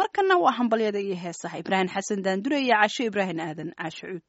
markana waa hambalyada iyo heesaha ibraahim xasan daandure iyo casho ibraahim aadan caasho cuud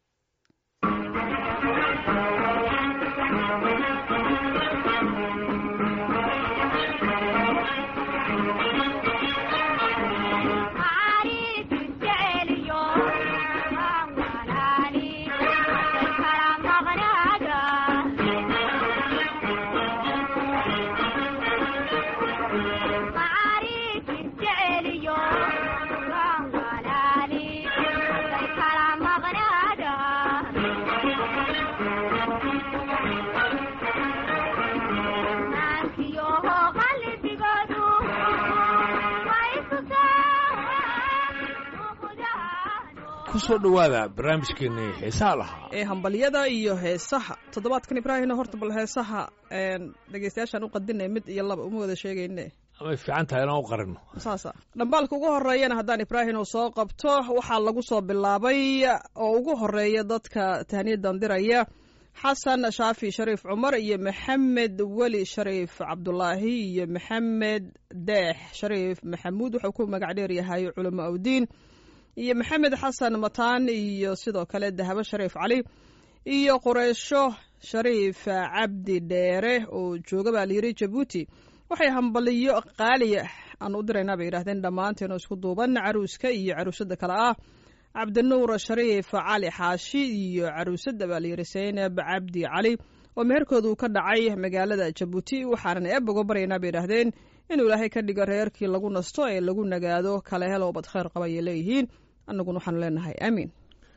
kusoo dhowaada barnaamijkeenii xiisaha lahaa ee hambalyada iyo heesaha toddobaadkan ibraahimna horta bal heesaha dhegeystayaashaan u qadinay mid iyo laba uma wada sheegayne amay fiican tahay inaan u qarino saasa dhambaalka ugu horeeyana haddaan ibraahim uu soo qabto waxaa lagu soo bilaabay oo ugu horeeya dadka tahniyadan diraya xasan shaafi shariif cumar iyo maxamed weli shariif cabdulaahi iyo maxamed deex shariif maxamuud wuxuu ku magac dheer yahay culamo awdiin iyo maxamed xasan mataan iyo sidoo kale dahabo shariif cali iyo qureysho shariif cabdi dheere oo jooga baa layidhi jabuuti waxay hambaliyo qaaliya aan u diraynaa bay yidhahdeen dhammaanteen isku duuban caruuska iyo caruusada kale ah cabdinuur shariif cali xaashi iyo caruusada baa layidhi saynab cabdi cali oo meherkooda uu ka dhacay magaalada jabuuti waxaanan eeb uga baryaynaa bay yidhaahdeen inuu ilaahay ka dhigo reerkii lagu nasto ee lagu nagaado kale helo bad kheyr qaba ayay leeyihiin annaguna waxaanu leenahay aamiin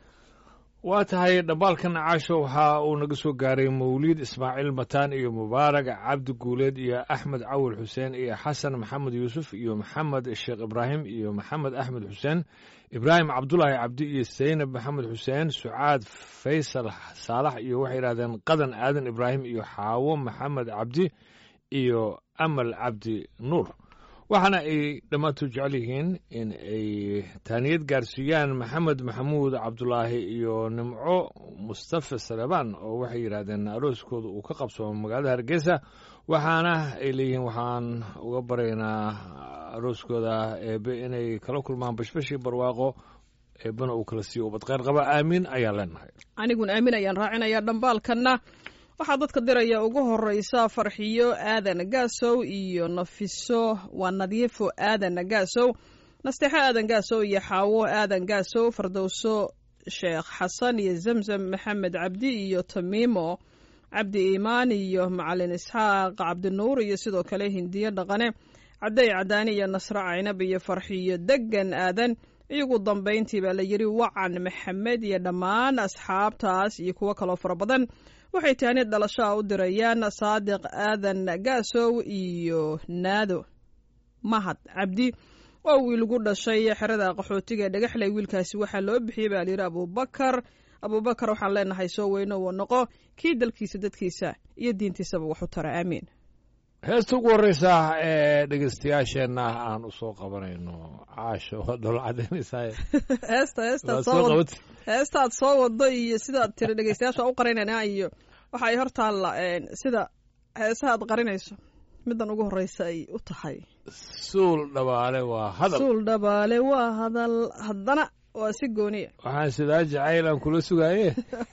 waa tahay dhambaalkan caasho waxa uu naga soo gaaray mawliid ismaaciil mataan iyo mubaarag cabdi guuleed iyo axmed cawil xuseen iyo xasan maxamed yuusuf iyo maxamed sheekh ibraahim iyo maxamed axmed xuseen ibraahim cabdulaahi cabdi iyo saynab maxamed xuseen sucaad faysal saalax iyo waxay yidhahdeen qadan aadan ibraahim iyo xaawo maxamed cabdi iyo amal cabdi nuur waxaana ay dhammaantood jecel yihiin in ay taaniyad gaarsiiyaan maxamed maxamuud cabdulaahi iyo nimco mustafa salebaan oo waxay yidhaahdeen arooskooda uu ka qabsoomo magaalada hargeysa waxaana ay leeyihiin waxaan uga baraynaa arooskooda eebe inay kala kulmaan bashbashii barwaaqo eebena uu kala siiyo ubad kheyr qaba aamiin ayaan leenahay aniguna aamin ayaan raacinayaa dhambaalkanna waxaa dadka diraya ugu horeysa farxiyo aadan gaasow iyo nafiso waa nadiifo aadan gaasow nasteexo aadan gaasow iyo xaawo aadan gaasow fardowso sheekh xasan iyo zamzam maxamed cabdi iyo tamiimo cabdi iimaan iyo macalin isxaaq cabdinuur iyo sidoo kale hindiyo dhaqane caday cadaani iyo nasre caynab iyo farxiyo degan aadan iyagu dambayntii baa la yidhi wacan maxamed iyo dhammaan asxaabtaas iyo kuwo kaloo fara badan waxay taaniyad dhalashaa u dirayaan saadiq aadan gaasow iyo naado mahad cabdi oo wiilgu dhashay xerada qaxootiga ee dhagaxley wiilkaasi waxaa loo bixiyey baa layidhi abuubakar abuubakar waxaan leenahay soo weyno uu noqo kii dalkiisa dadkiisa iyo diintiisaba wax u tara aamiin heesta ugu horreysa ee dhegeystayaasheenna aan u soo qabanayno caasho waa dholo cadaynaysaa heesta heestaad soo heestaad soo wado iyo sidaad tiri dhegeystayaasha u qarinayna iyo waxa ay hor taalla sida heesaha aad qarinayso middan ugu horreysa ay u tahay suul dhabaale waa hadal suul dhabaale waa hadal haddana waa si gooniya waxaan sidaa jacayl aan kula sugaaye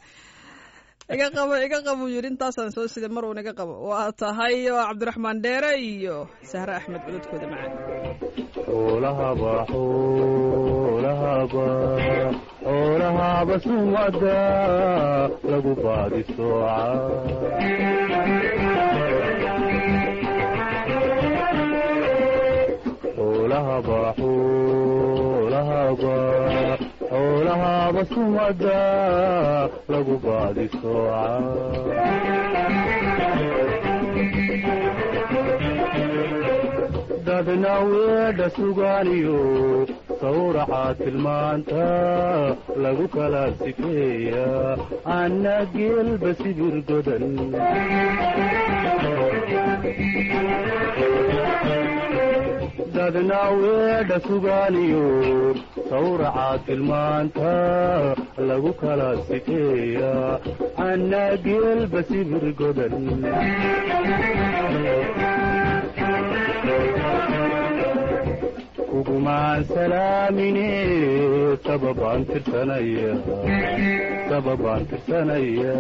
iga qabo iga qabo yidhi intaasaan soo siday mar uun iga qabo waa tahay waa cabdiraxmaan dheere iyo sahre axmed cududkooda macaan xoolahaba xoolahaba xoolahaba sumada lagu baadi sooca xoolahaba xoolahaba xoolahaba sumada lagu baadi sooca dadna weedha sugaaniyo sawraca tilmaanta lagu kala sifeeya anna geelba sibir godan dadna weedha sugaaniyo sawraca tilmaanta lagu kala sifeeya anna geelba sibir godan ku kugumaan salaamine sababaan tirsanaya sababaan tirsanaya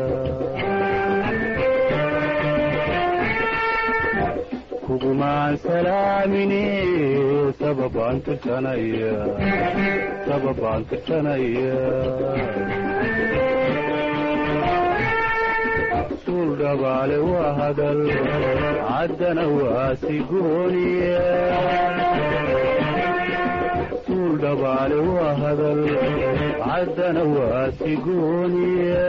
kugumaan salaamine sababaan tirsanaya sababaan tirsanaya suul dhabaale waa hadal caddana waa sigooniya suul dhabaale waa hadal caddana waa sigooniya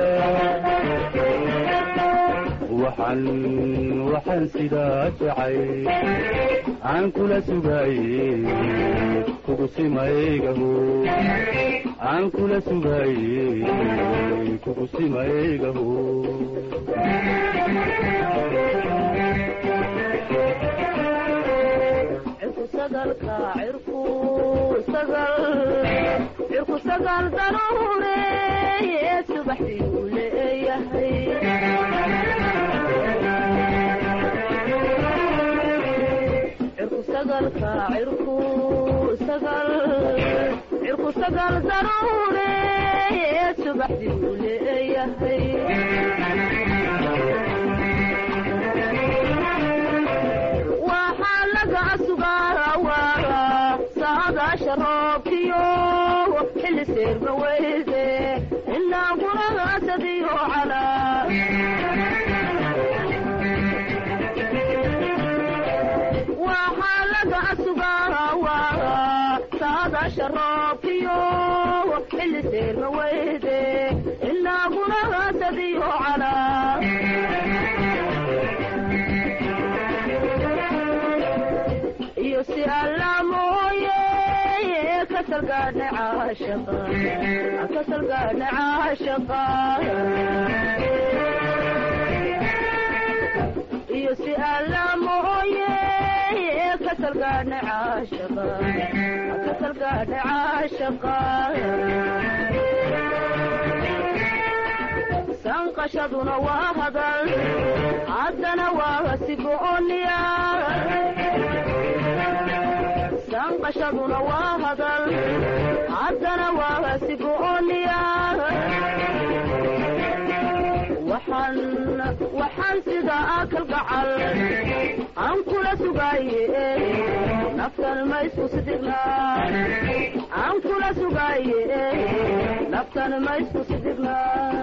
waxaan waxaan sidaa jacay aan kula sugaaye kugu simaygaho aan kula sugaaye kugu simaygaho cirku sagal daruure subaxdiiu leeyahay cirku sagalka cirku sagal cirku sagal daruure subaxdiiu leeyahay waxaa laga sugaawaa saadaasha roobkiyo xilli seerma weyde ilaa guragaasadiyo calaa waxaa laga sugaawaa saadaasha roobkiyo xilli seerma weyde ilaa guragaasadiyo calaa iyo si alla mooye kasalgaadha caashaqa kasalgaadha caashaqa iyo si alla mooye kasalgaadha caashaqa kasalgaadha caashaqa sanqashaduna waa hadal haddana waa sigooniya sanqashaduna waa hadal haddana waa sigooniya waxaan waxaan sida akal gacal aan kula sugaaye naftan ma isku sidigna aan kula sugaaye naftan ma isku sidigna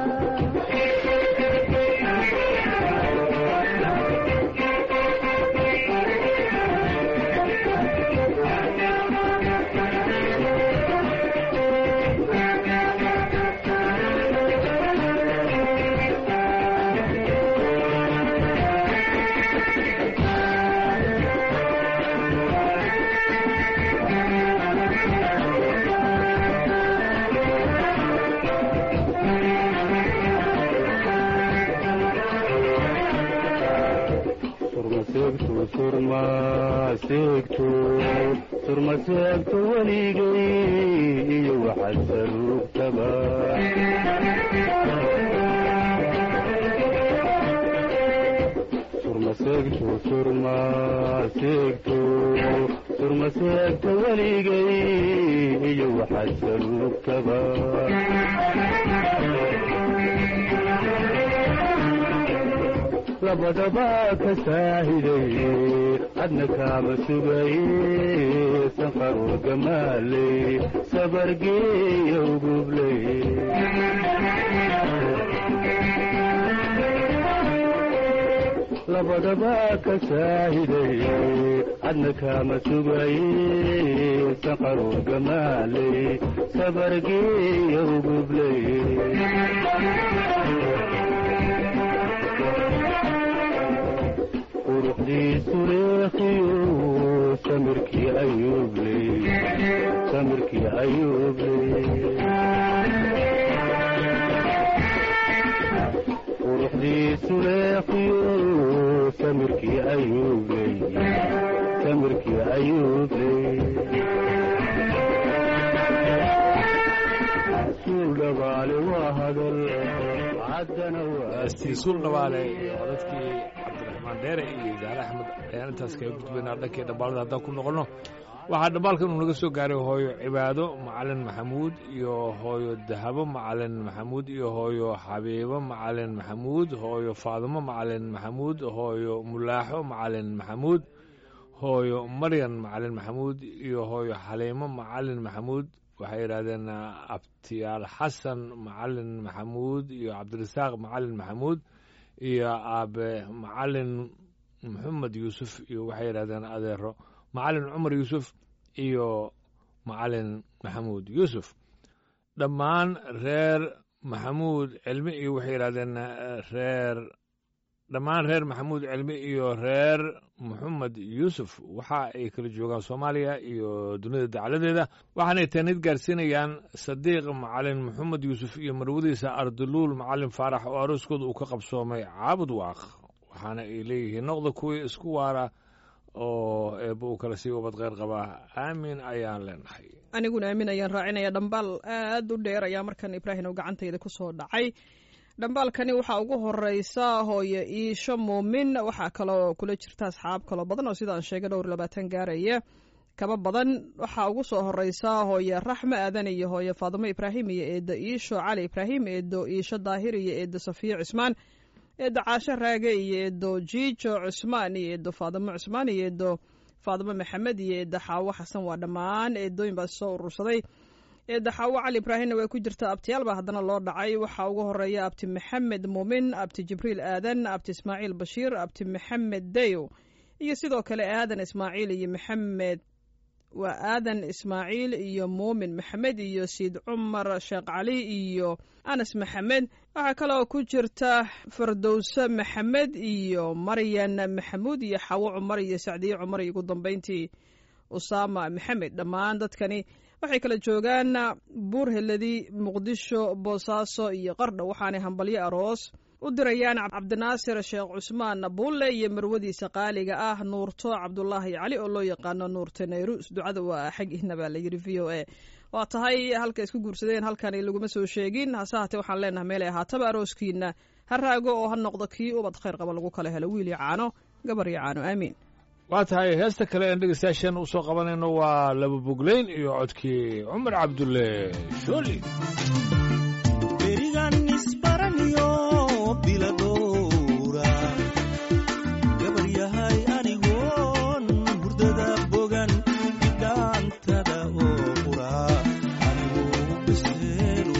surmaseegto surmaseegto surmaseegto weligay iyo waxaad saruugtaba surmaseegto surmaseegto surmaseegto weligay iyo waxaad saruugtaba labadaba ka saahiday adna kaama sugaye sanqaroo gamaaley sabargeeya ugubley labadaba ka saahiday adna kaama sugaye sanqaroo gamaaley sabargeeya ugubley quruxdiisu leekhiyo samirkii ayuubley samirkii ayuubley quruxdiisu leekhiyo samirkii ayuubley samirkii ayuubley suul dhabaale waa hadal caddana waa stiisuul dhabaale iyo codadkii cabdiraxmaan dheere iyo idaale axmed ayaan intaas kaga gudbaynaa dhankii dhambaalada haddaan ku noqonno waxaa dhambaalkan uu naga soo gaaray hooyo cibaado macalin maxamuud iyo hooyo dahabo macalin maxamuud iyo hooyo xabiibo macalin maxamuud hooyo faadimo macalin maxamuud hooyo mulaaxo macalin maxamuud hooyo maryan macalin maxamuud iyo hooyo xaliimo macalin maxamuud waxay yidhahdeen abtiyaal xasan macalin maxamuud iyo cabdirasaaq macalin maxamuud iyo aabe macalin maxamed yuusuf iyo waxay yidhahdeen adeero macalin cumar yuusuf iyo macalin maxamuud yuusuf dhammaan reer maxamuud cilmi iyo waxay yidhahdeen reer dhammaan reer maxamuud cilmi iyo reer maxamed yuusuf waxa ay kala joogaan soomaaliya iyo dunida dacaladeeda waxaanay taanid gaarsiinayaan sadiiq macalin maxamed yuusuf iyo marwadiisa arduluul macalin faarax oo arooskooda uu ka qabsoomay caabud waaq waxaana ay leeyihiin noqda kuwii isku waara oo eebba uu kala sii wabad kheyr qabaa aamin ayaan leenahay aniguna aamin ayaan raacinaya dhambaal aad u dheer ayaa markan ibraahim oo gacantayda ku soo dhacay dhambaalkani waxaa ugu horeysa hooye iisho muumin waxaa kaloo kula jirta asxaab kaloo badan oo sidaan sheegay dhowr labaatan gaaraya kaba badan waxaa ugu soo horeysa hooye raxmo aadan iyo hooye faadimo ibraahim iyo eedo iisho cali ibraahim eedo iisho daahir iyo eedo safiyo cismaan eedo caasho raage iyo eedo jiijo cusmaan iyo eedo faadimo cusmaan iyo eedo faadimo maxamed iyo eedo xaawo xasan waa dhammaan eedooyin baa soo urursaday eedo xaawo cali ibraahimna way ku jirta abtiyaal baa haddana loo dhacay waxaa ugu horeeya abti maxamed muumin abti jibriil aadan abti ismaaciil bashiir abti maxamed dayo iyo sidoo kale aadan ismaaciil iyo maxamed waa aadan ismaaciil iyo muumin maxamed iyo siid cumar sheekh cali iyo anas maxamed waxaa kaloo ku jirta fardowse maxamed iyo maryan maxamuud iyo xawo cumar iyo sacdiye cumar iyo ugu dambeyntii usaama maxamed dhammaan dadkani waxay kala joogaan buur heladi muqdisho boosaaso iyo qardho waxaanay hambalyo aroos u dirayaan cabdinaasir sheekh cusmaan buulle iyo marwadiisa qaaliga ah nuurto cabdulaahi cali oo loo yaqaano nuurte nayrus ducada waa xagiina baa layidhi v o a waa tahay halka isku guursadeen halkani laguma soo sheegin hase haatee waxaan leenahay meelay ahaataba arooskiina ha raago oo ha noqdo kii ubad khayr qaba lagu kala helo wiil iyo caano gabar iyo caano aamiin waa tahay heesta kale een dhegeystayaasheen u soo qabanayno waa laba bogleyn iyo codkii cumar cabdulle shooli berigan isbaraniyo biladowra gabar yahay anigoon hurdada bogan bidhaantada oo qura anigoo biseelo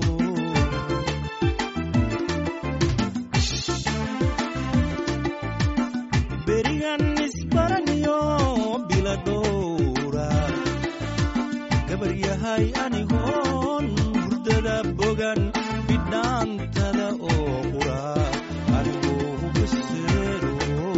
berigan isbaraniyo biladowra gabar yahay anigoon hurdada bogan bidhaantada oo qura anigoo biseelo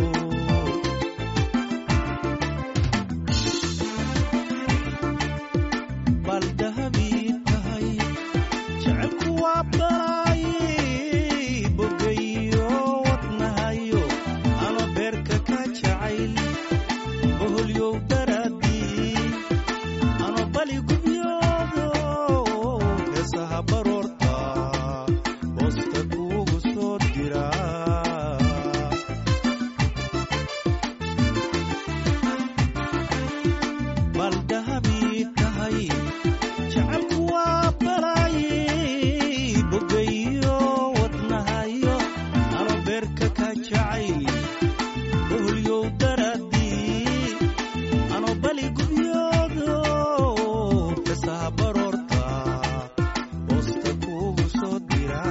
bal dahabii tahay jecelku waa balay bogayo wadnahayo ano beerka ka jacayl boholyow daraadii ano bali gubyoodo heesaha baroorta hoosta kuugu soo dira bal dahabii tahay jecelku waa balay bogayo wadnahayo ano beerka ka jacayl boholyow daraadii ano bali gubyoodo heesaha baroorta hoosta kuugu soo dira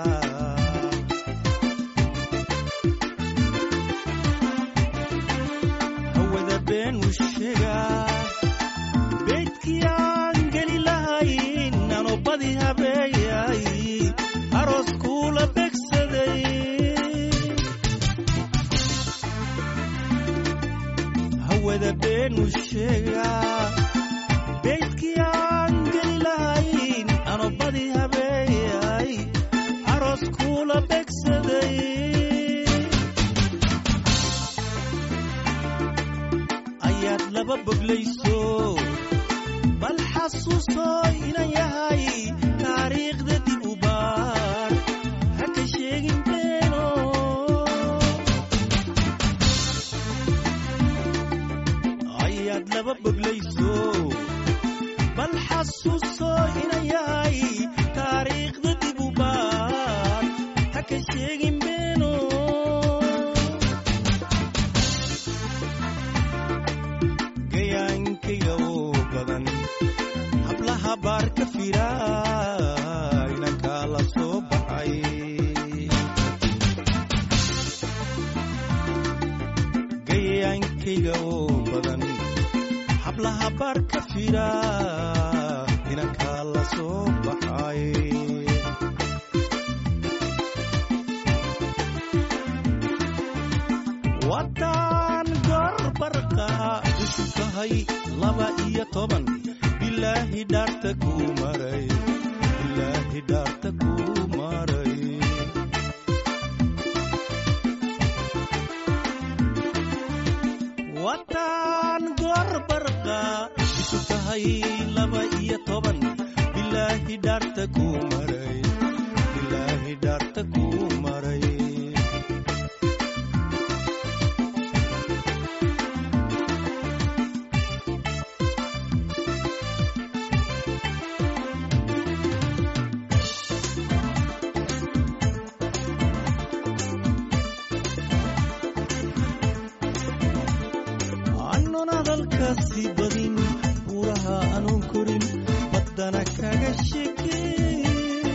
hawada been u sheegaa beydkii aan geli lahayn ano badi habeeyay aroos kuula begsaday hawada been u sheegaa beydkii aan geli lahayn ano badi habeeyay aroos kuula begsaday ayaad laba boglayso bal xasuuso inan yahay taariikhda dib u baar ha ka sheegin beeno ayaad laba boglayso xasuuso inan yahay taariikhda dib u baar ha ka sheegin beeno gayaankayga oo badan hablaha baar ka fira inankaa la soo baxay gayaankayga oo badan hablaha baar ka fira inankaa la soo baxay waddaan gorbarqa isu tahay laba iyo toban bilaahi dhaarta kuu maray bilaahi dhaarta kuu maray waddaan gorbarqa isu tahay laba iyo toban bilaahi dhaarta kuu maray bilaahi dhaarta kuu maray aanun hadalkaasi badin buuraha aanun korin baddana kaga shekeyn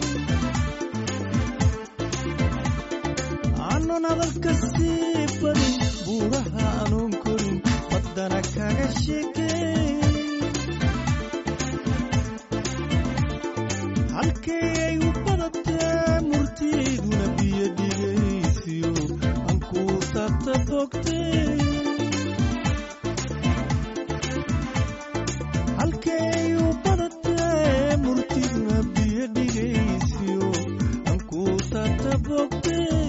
aanun hadalkaasi badin buuraha aanun korin baddana kaga shekeyn halkay ay u badatee murtiiduna biyo dhigaysiyo aan kuu taabta bogtay halkay u badatee murtiduna biyo dhigaysiyo aan kuu taabta bogtay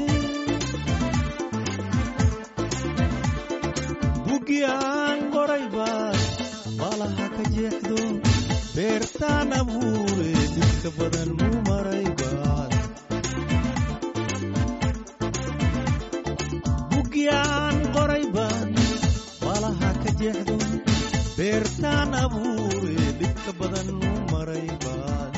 bugi aan qoray baad baalaha ka jeexdo beertaan abuure dhibka badan muu maray baad bugi aan qoray baad baalaha ka jeexdo beertaan abuure dhibka badan muu maray baad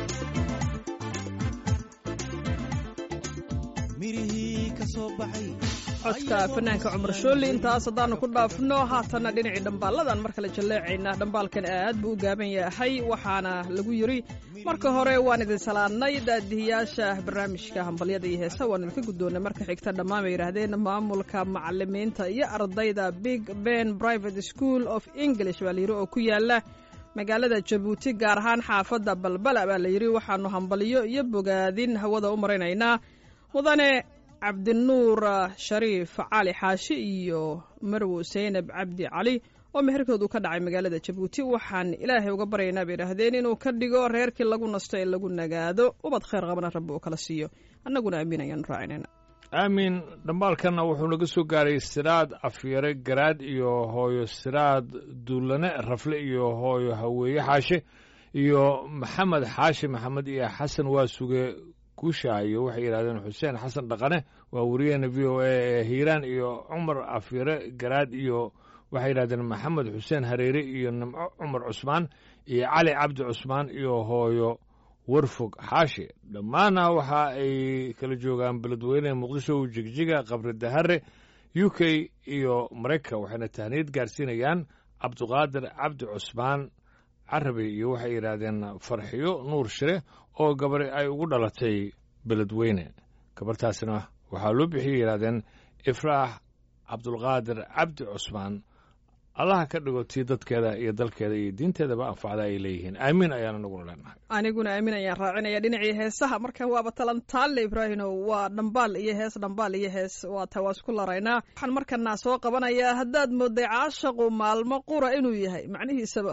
mirihii ka soo baxay codka fanaanka cumar shooli intaas haddaanu ku dhaafno haatanna dhinacii dhambaalladan mar kale jalleecaynaa dhambaalkan aad buu u gaaban yahay waxaana lagu yidhi marka hore waan idin salaadnay daadihiyaasha barnaamijka hambalyada iyo heesa waan idinka guddoonnay marka xigta dhammaan bay yidhaahdeen maamulka macalimiinta iyo ardayda big ben private school of english baa layidhi oo ku yaala magaalada jabuuti gaar ahaan xaafadda balbala baa layidhi waxaanu hambalyo iyo bogaadin hawada u maraynaynaa mudane cabdinuur shariif cali xaashi iyo marwo seynab cabdi cali oo meherkoodu ka dhacay magaalada jabuuti waxaan ilaahay uga baryaynaa bay idhaahdeen inuu ka dhigo reerkii lagu nasto ee lagu nagaado ubad khayr qabana rabbi uu kala siiyo annaguna aamin ayaanu raacinayna aamin dhambaalkanna wuxuu naga soo gaaray siraad afyare garaad iyo hooyo siraad duulane rafle iyo hooyo haweeye xaashe iyo maxamed xaashi maxamed iyo xasan waa suge guushaayo waxay yidhahdeen xuseen xasan dhaqane waa wariyaheena v o a ee hiiraan iyo cumar afyare garaad iyo waxay yidhahdeen maxamed xuseen hareere iyo nimco cumar cusmaan iyo cali cabdi cusmaan iyo hooyo warfog xaashi dhammaanna waxa ay kala joogaan beledweyne muqdisho jigjiga qabri dahare u k iyo maraykan waxayna tahniyad gaarsiinayaan cabduqaadir cabdi cusmaan carabi iyo waxay yidhaahdeen farxiyo nuur shire oo gabari ay ugu dhalatay beledweyne gabartaasina waxaa loo bixiyay yidhahdeen ifraax cabdulqaadir cabdi cusmaan allaha ka dhigo tii dadkeeda iyo dalkeeda iyo diinteedaba anfacda ay leeyihiin aamiin ayaana naguna leenahay aniguna aamin ayaan raacinaya dhinacii heesaha markan waaba talantaalle ibraahino waa dhambaal iyo hees dhambaal iyo hees waa ta waa isku laraynaa waxaan markana soo qabanayaa haddaad mooday caashaqu maalmo qura inuu yahay macnihiisaba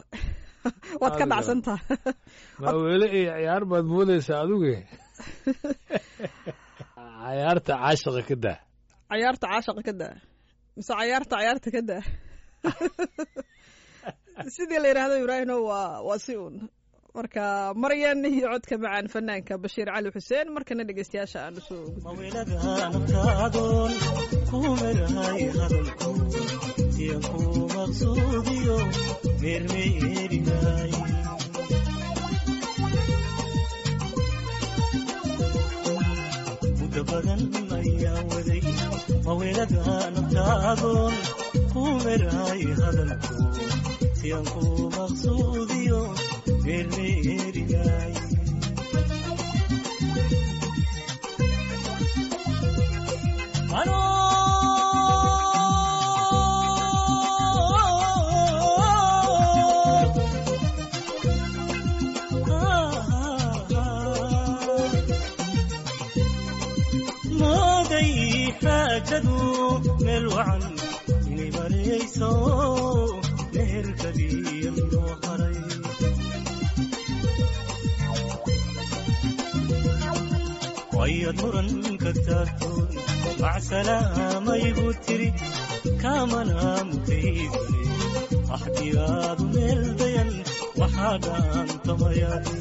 waad ka Adiga. dhacsantaha maaweele iyo ciyaar baad moodaysaa aduge cayaarta caashaqa ka daa cayaarta caashaqa ka daa mise cayaarta cayaarta ka daa sidii la yidhaahdo ibraahino waa waa si uun marka maryan iyo codka macaan fanaanka bashiir cali xuseen markana dhegeystayaasha aan usoo gudbin maweladaanabtaadoon kumerahay hadalku iyo ku maqsuudiyo meermeerinay badan ayaan waday mawelada naftaadoon ku meraay hadalku si aan ku maqsuudiyo meermeerinaay mooday xaajadu meel wacan inay marayso meherkadiya noo haray wayad muran ka taagtoon macsalaamayigu tiri kaamana mutaysane axdiyaadu meel dayan waxaa dhaantamayadi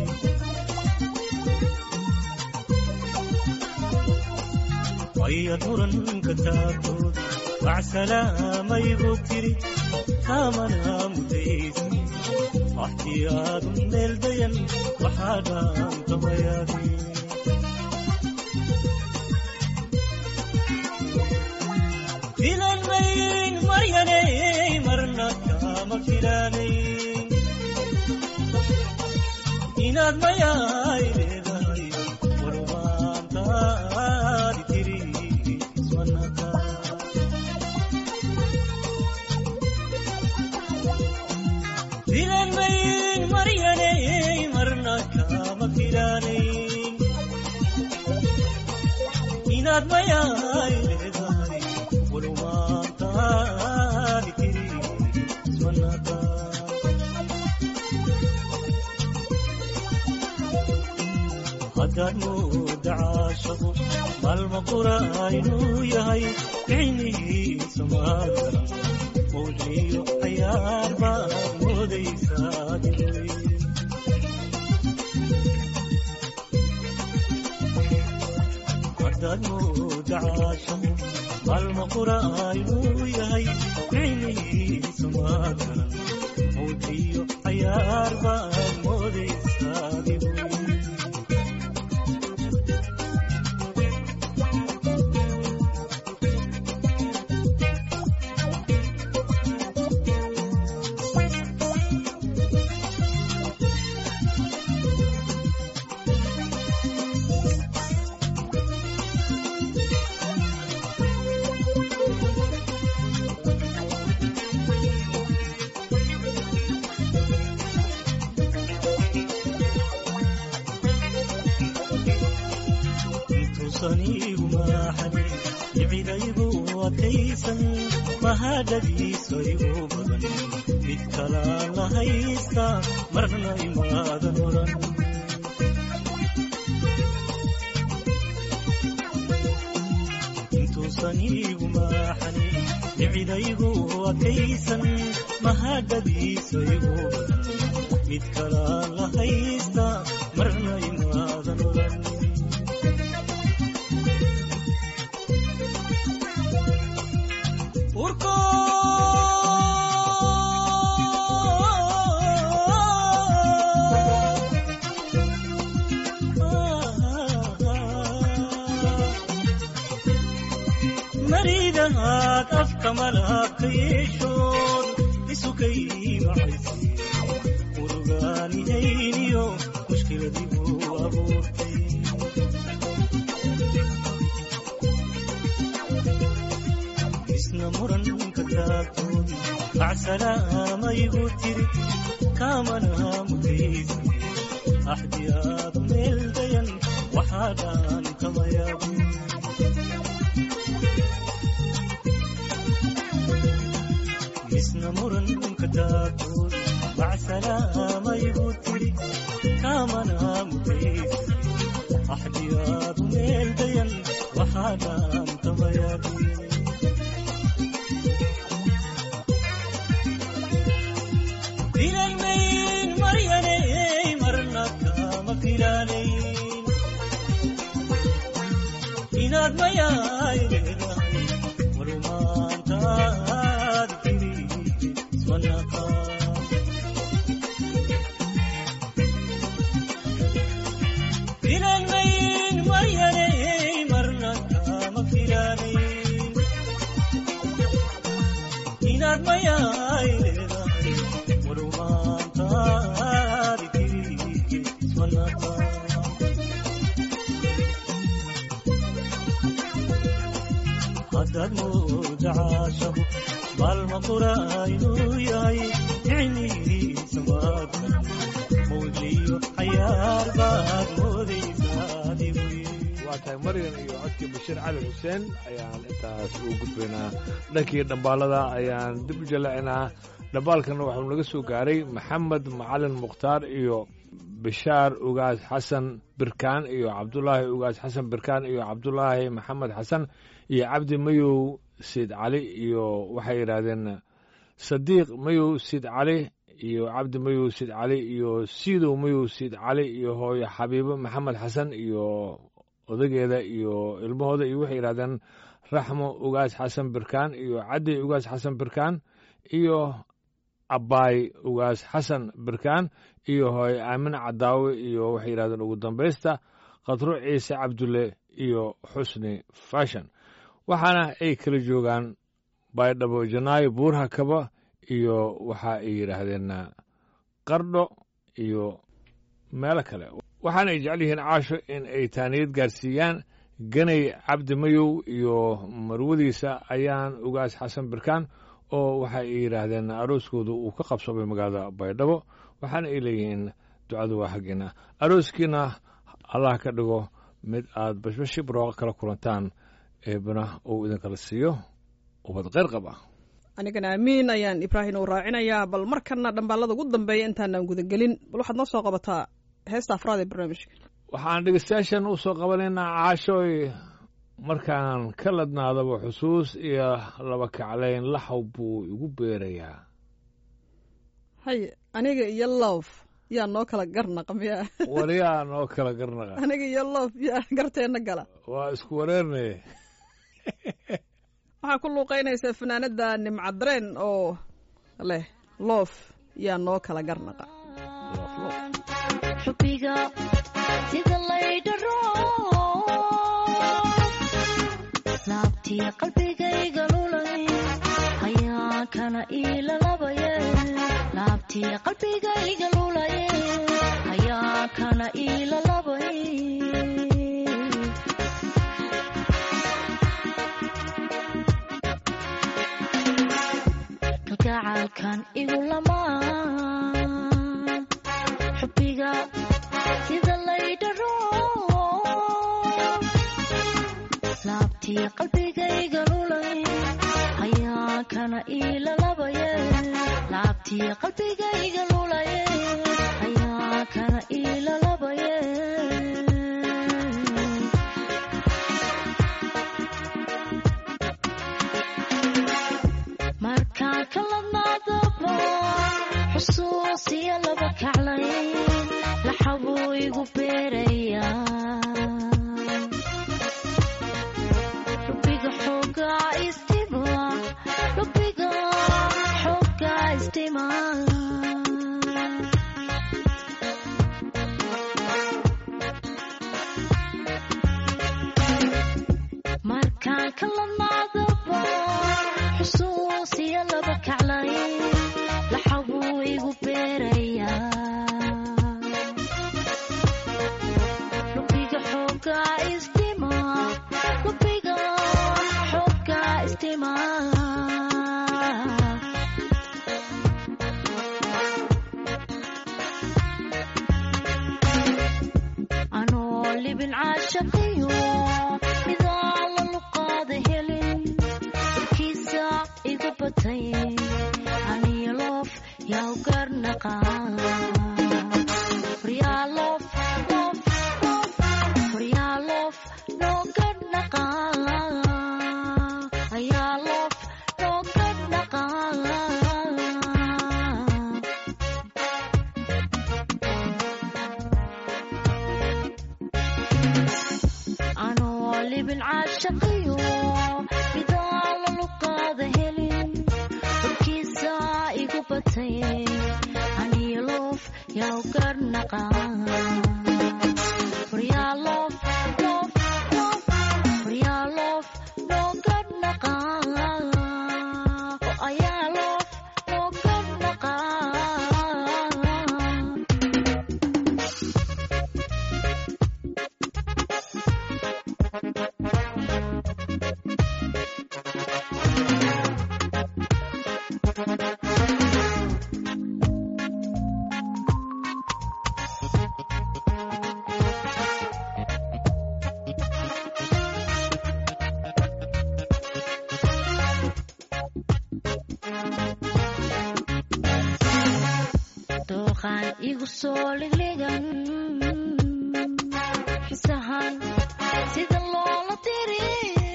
wayad muran ka taagtoon macsalaamayigu tiri kaamana mutaysane axdiyaadu meel dayan waxaa dhaantamayadi filan mayn maryanay marna kama filaanayn inaad mayaay leedahay warumaantaadi tiri ismanaka filan mayn maryanay marna kama filaanayn inaad mayaay leedahay warumaantaadi tiri ismanaka haddaad mooda caashaqu maalma qura inuu yahay ficnihiisa maadaran mawjiyo cayaar baad moodaysaa diray haddaad mooda caashaqu maalma qura inuu yahay ficnihiisa maadaran mawjiyo cayaar baad moodaysaa diray intuusaniigu maaxanin icidaygu adkaysan mahadhadiiso igu badan mid kalaan la haysta marna imaadan oran intuusaniigu maaxanin icidaygu adkaysan mahadhadiiso igu badan mid kalaan la haysta marna imaadan oran urko maridahaad afka malabka yeeshood isukay macaysi urugaanihayniyo mushkiladigu abuurtay isna muranka taagtood bacsalaamayigu tiri kaamana mutaysi axdiyaadu meel dayan waxaa dhaantamayaabu isna muranka taagtood bacsalaamayigu tiri kaamana mutaysi axdiyaadu meel dayan waxaa dhaantamayaabu filan mayn maryanay marna kama filaanayn inaad mayaay leedahay warumaantaadi tiri ismanaka filan mayn maryanay qura inuu yahay nicnihiisa maadkan mawdliyo cayaar baad moodaysaa adigu waa tahay maryan iyo codkii bashiir cali xuseen ayaan intaas ugu gudbaynaa dhankii dhambaalada ayaan dib u jallaacinaa dhambaalkana waxuu naga soo gaaray maxamed macalin mukhtaar iyo bishaar ugaas xasan birkaan iyo cabdulaahi ugaas xasan birkaan iyo cabdulaahi maxamed xasan iyo cabdi mayow siid cali iyo waxay yidhaahdeen sadiiq mayow siid cali iyo cabdi mayow siid cali iyo siidow mayow siid cali iyo hooyo xabiibo maxamed xasan iyo odageeda iyo ilmahooda iyo waxay yidhahdeen raxmo ugaas xasan birkaan iyo caddi ugaas xasan birkaan iyo abbaay ugaas xasan birkaan iyo hooy aamin cadaawe iyo waxay yidhahdeen ugu dambaysta khadro ciise cabdulle iyo xusni fashan waxaana ay kala joogaan baydhabo janaayo buurha kaba iyo waxa ay yidhaahdeen qardho iyo meelo kale waxaana ay jecel yihiin caasho in ay taaniyad gaarsiiyaan ganay cabdi mayow iyo marwadiisa ayaan ugaas xasan birkaan oo waxa ay yidhaahdeen arooskooda uu ka qabsamay magaalada baydhabo waxaana ay leeyihiin ducadu waa xaggiina arooskiina allah ka dhigo mid aad bashbashi barooqa kala kulantaan eebana uu idinkala siiyo ubad kheyr qab ah anigana amiin ayaan ibraahim u raacinayaa bal markana dhambaalada ugu dambeeya intaanaan gudagelin bal waxaad noo soo qabataa heesta afraad ee barnaamijka waxaan dhegeystayaashan u soo qabanaynaa caashooy markaan ka ladnaadaba xusuus iyo laba kaclayn laxaw buu igu beerayaa hay aniga iyo loof yaa noo kala garnaqa miyaa waryaa noo kala garnaqa aniga iyo loof yaa garteenna gala waa isku wareernay waxaa ku luuqaynaysaa fanaanada nimcadareen oo leh loof yaa noo kala garnaqa xubbiga sida laydharo laabtii qalbigayga lulay ayaa kana iilalabaye laabtii qalbigayga lulaye ayaa kana iilalabay kalgacaalkan igu lamaan xubbiga sida laydharo laabtii qalbigayga lulay ayaa kana iilalabaye laabtii qalbigayga lulaye ayaa kana iilalabaye markaan ka ladnaadaba xusuusiya laba kaclayn laxabuu igu beerayaa lubiga xoogaa istima lubiga xoogaa istima markaan ka ladnaadaba xusuusiya laba kaclayn laxabuu igu beerayaa lubiga xoogaa istima lubiga xoogaa istima anoo libin caashaqiyo midaa la luqaada helin warkiisa igu batay aniyo loof yaa u garnaqa waryaa loof loof loof waryaa loof noo garnaqa ayaa loof noo garnaqa anoo libin caashaqiyo midaa la luqaada helin warkiisa igu batay aniyo loof yaa u garnaqa waryaa loof loof loof waryaa loof noo garnaqa oo ayaa loof noo garnaqa igu soo ligligan xisahan sida loola diri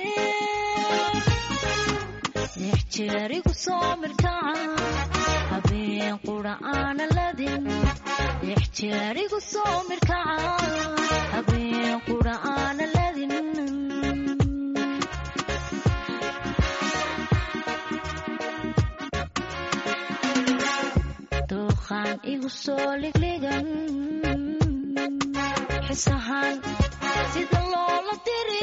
lix jeer igu soo mirkaca habeen qura aana ladin lix jeer igu soo mirkaca habeen qura aana ladin dooqaan igu soo ligligan xisahan sida loola diri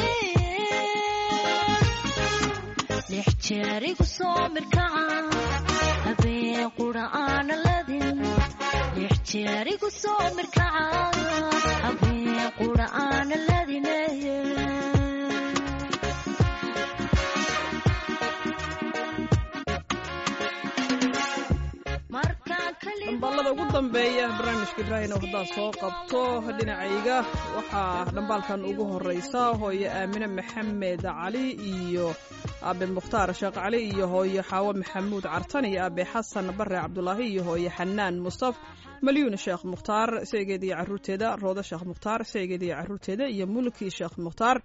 lix jeer igu soo mirkaca habeen qura aana ladin lix jeer igu soo mirkaca habeen qura aana ladin markaan dhambaalada ugu dambeeya barnaamijka ibraahim oo haddaad soo qabto dhinacayga waxaa dhambaalkan ugu horeysa hooye aamine maxamed cali iyo aabe mukhtaar sheekh cali iyo hooye xaawo maxamuud cartan iyo aabe xasan bare cabdulaahi iyo hooye xanaan mustaf malyuun sheekh mukhtaar seegeeda iyo caruurteeda roodo sheekh mukhtaar seegeeda iyo caruurteeda iyo mulki sheekh mukhtaar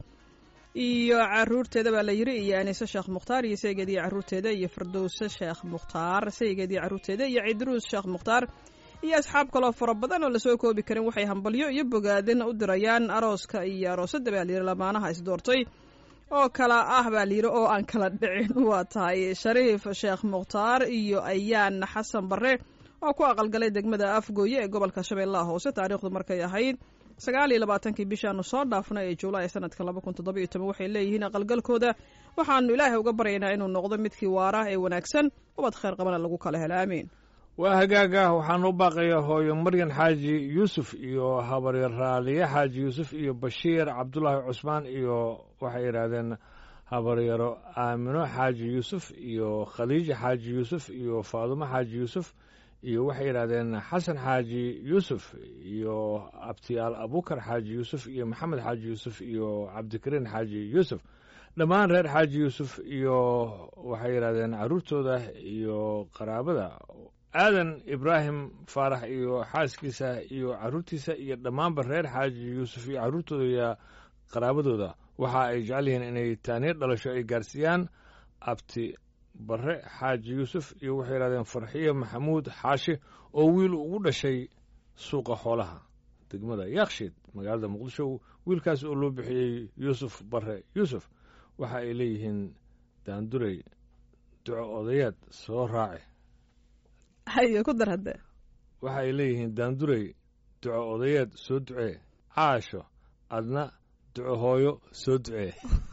iyo caruurteeda baa la yiri iyo anise sheekh mukhtaar iyo saygeed iyo caruurteeda iyo firdowse sheekh mukhtaar saygeed iyo caruurteeda iyo cidruus sheekh mukhtaar iyo asxaab kaloo fara badan oo lasoo koobi karin waxay hambalyo iyo bogaadin u dirayaan arooska iyo aroosadda baa layiri lamaanaha isdoortay oo kala ah baa layiri oo aan kala dhicin waa tahay shariif sheekh mukhtaar iyo ayaan xasan bare oo ku aqalgalay degmada afgooye ee gobolka shabeellaha hoose taariikhdu markay ahayd sagaal iyo labaatankii bishaanu soo dhaafnay ee juulaay sanadka laba kun toddoba iyo toban waxay leeyihiin aqalgalkooda waxaanu ilaahay uga baryaynaa inuu noqdo midkii waara ee wanaagsan ubad khayr qabana lagu kala helo aamiin waa hagaaga waxaan u baaqayaa hooyo maryan xaaji yuusuf iyo habaryar raaliye xaaji yuusuf iyo bashiir cabdulaahi cusmaan iyo waxay yidhaahdeen habaryaro aamino xaaji yuusuf iyo khaliija xaaji yuusuf iyo faadumo xaaji yuusuf iyo waxay yidhahdeen xasan xaaji yuusuf iyo abtiyaal abukar xaaji yuusuf iyo maxamed xaaji yuusuf iyo cabdikariin xaaji yuusuf dhammaan reer xaaji yuusuf iyo waxay yidhahdeen caruurtooda iyo qaraabada aadan ibraahim faarax iyo xaaskiisa iyo caruurtiisa iyo dhammaanba reer xaaji yuusuf iyo caruurtooda iyo qaraabadooda waxa ay jecel yihiin inay taaniir dhalasho ay gaarsiiyaan abti bare xaaji yuusuf iyo waxay yidhahdeen farxiyo maxamuud xaashi oo wiil ugu dhashay suuqa xoolaha degmada yakshiid magaalada muqdisho wiilkaas oo loo bixiyey yuusuf bare yuusuf waxa ay leeyihiin daandurey duco odayaad soo raaci hayo ku dar hadde waxa ay leeyihiin daandurey duco odayaad soo ducee caasho adna duco hooyo soo ducee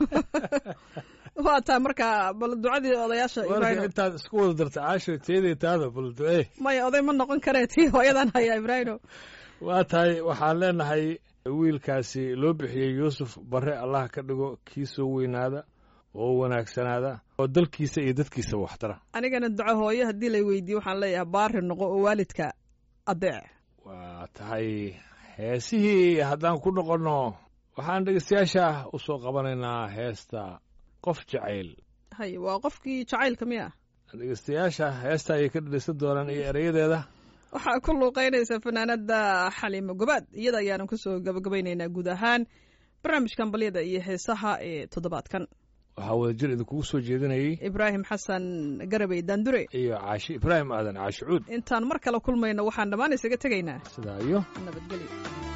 waa taa markaa bal ducadii odayaasha marka ibraahim intaad isku wada darta caasho teeday taada bal ducee maya oday ma noqon karee tii hooyadan hayaa ibraahimo waa tahay waxaan leenahay wiilkaasi loo bixiyey yuusuf bare allah ka dhigo kii soo weynaada oo wanaagsanaada oo dalkiisa iyo dadkiisa waxtara anigana duco hooyo haddii lay weydiiye waxaan leeyahay baari noqo oo waalidka adeec waa tahay heesihii haddaan ku noqonno waxaan dhegeystayaasha u soo qabanaynaa heesta qof jacayl hay waa qofkii jacaylka miya dhegeystayaasha heesta ayay ka dhegeysan doonaan iyo erayadeeda waxaa ku luuqeynaysa fanaanada xaliimo gobaad iyada ayaanan kusoo gabagabaynaynaa guud ahaan barnaamijkan balyada iyo heesaha ee toddobaadkan waxaa wadajir idinkugu soo jeedinayay ibraahim xasan garabey daandure iyo caashi ibraahim aadan caashi cuud intaan mar kale kulmayno waxaan dhammaan isaga tegaynaa sidaa iyo nabadgelyo